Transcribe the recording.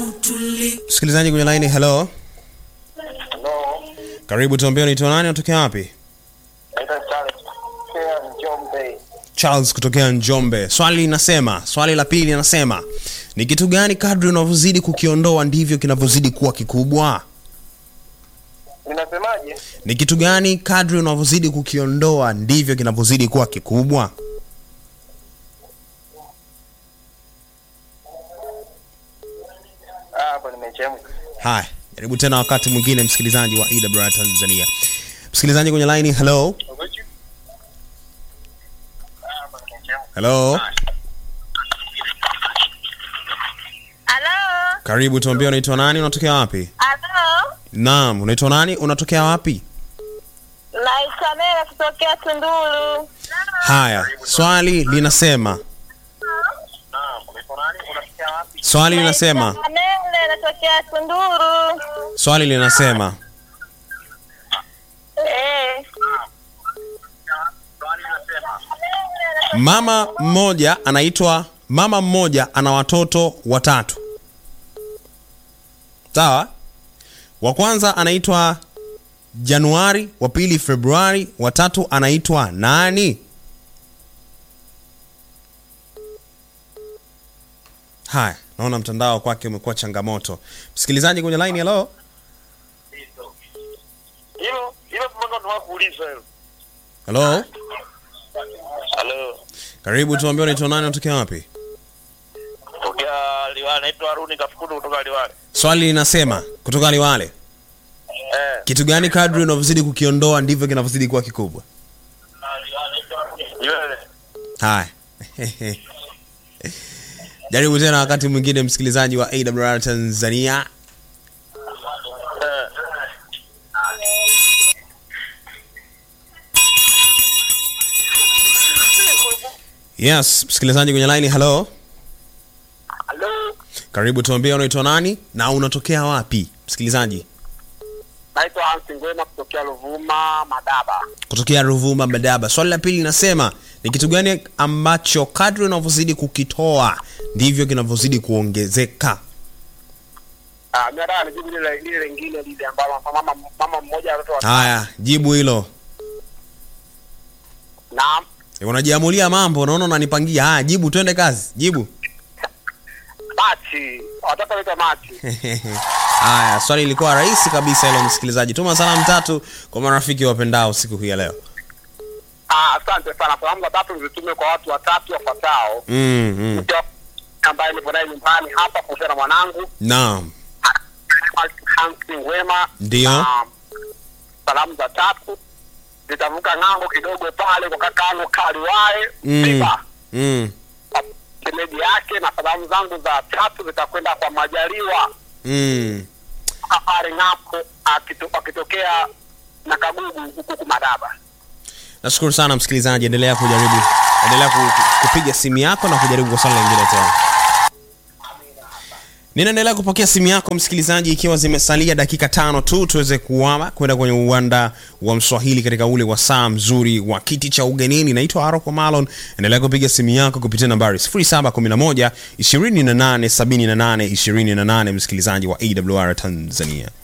Msikilizaji kwenye line, hello. Hello. Karibu, tuambie unaitwa nani, unatokea wapi? Naitwa Charles Kea Njombe. Charles kutokea Njombe. Swali linasema, swali la pili linasema, ni kitu gani kadri unavyozidi kukiondoa ndivyo kinavyozidi kuwa kikubwa? Ninasemaje? Ni kitu gani kadri unavyozidi kukiondoa ndivyo kinavyozidi kuwa kikubwa? Ah, hapo nimechemka. Haya, jaribu tena wakati mwingine, msikilizaji wa EWR Tanzania. Msikilizaji kwenye line, hello. Ah, hapo nimechemka. Hello. Halo, Karibu, tuambie unaitwa nani, unatokea wapi? halo, Naam, unaitwa nani, unatokea wapi? naitwa Mela kutokea Tunduru. Haya, swali linasema, Naam, unaitwa nani? Unasikia wapi? swali linasema, Naitwa Mela natokea Tunduru. swali linasema, Eh, Swali nasema. mama mmoja anaitwa mama mmoja ana watoto watatu. Sawa? Wa kwanza anaitwa Januari, wa pili Februari, wa tatu anaitwa nani? Haya, naona mtandao kwake umekuwa changamoto. Msikilizaji kwenye line, hello. Hilo hilo mpaka tunakuuliza hilo. Hello. Hello. Karibu tuambie unaitwa nani, unatokea wapi? Tokea Liwale, naitwa Haruni Kafukudu kutoka Liwale. Swali linasema kutoka Liwale, Eh. kitu gani kadri unavyozidi kukiondoa ndivyo kinavyozidi kuwa kikubwa? Liwale. Haya, jaribu tena wakati mwingine, msikilizaji wa AWR Tanzania. Eh. Yes, msikilizaji kwenye line, hello. Hello. Karibu tuambie unaitwa nani na unatokea wapi? Msikilizaji Naitwa Hansi Ngwema kutokea Ruvuma, Madaba. kutokea Ruvuma Madaba. Swali la pili linasema ni kitu gani ambacho kadri unavyozidi kukitoa ndivyo kinavyozidi kuongezeka? Ah, mimi nataka nijibu lile lile lingine lile ambalo mama mama mmoja watoto wa Haya, jibu hilo. Naam. Eh, Unajiamulia mambo, unaona unanipangia. Haya, jibu, twende kazi. Jibu. Machi. Watoto wanaitwa Machi. Haya, swali lilikuwa rahisi kabisa hilo, msikilizaji. Tuma salamu tatu kwa marafiki wapendao siku hii ya leo. Ah, asante sana. Salamu za tatu zitume kwa watu watatu wafuatao. Mm, mm. Mke wa- ambaye nipo naye nyumbani hapa kuhusiana na mwanangu Naam. Hansi Ngwema. Ndio. Na salamu za tatu zitavuka ng'ambo kidogo pale kwa kakangu Kaliwae Mm. Siba Mm. shemeji yake, na salamu zangu za tatu zitakwenda kwa Majaliwa Mm. Safari ng'ambo akito- akitokea na Kagugu huku Madaba. Nashukuru sana msikilizaji, endelea kujaribu, endelea ku- kupiga simu yako na kujaribu kwa swali lingine tena. Ninaendelea kupokea simu yako msikilizaji, ikiwa zimesalia dakika tano tu tuweze kuama kwenda kwenye uwanda wa Mswahili katika ule wasaa mzuri wa kiti cha ugenini. Naitwa Aroko Malon, endelea kupiga simu yako kupitia nambari 0711 28 78 28, msikilizaji wa AWR Tanzania.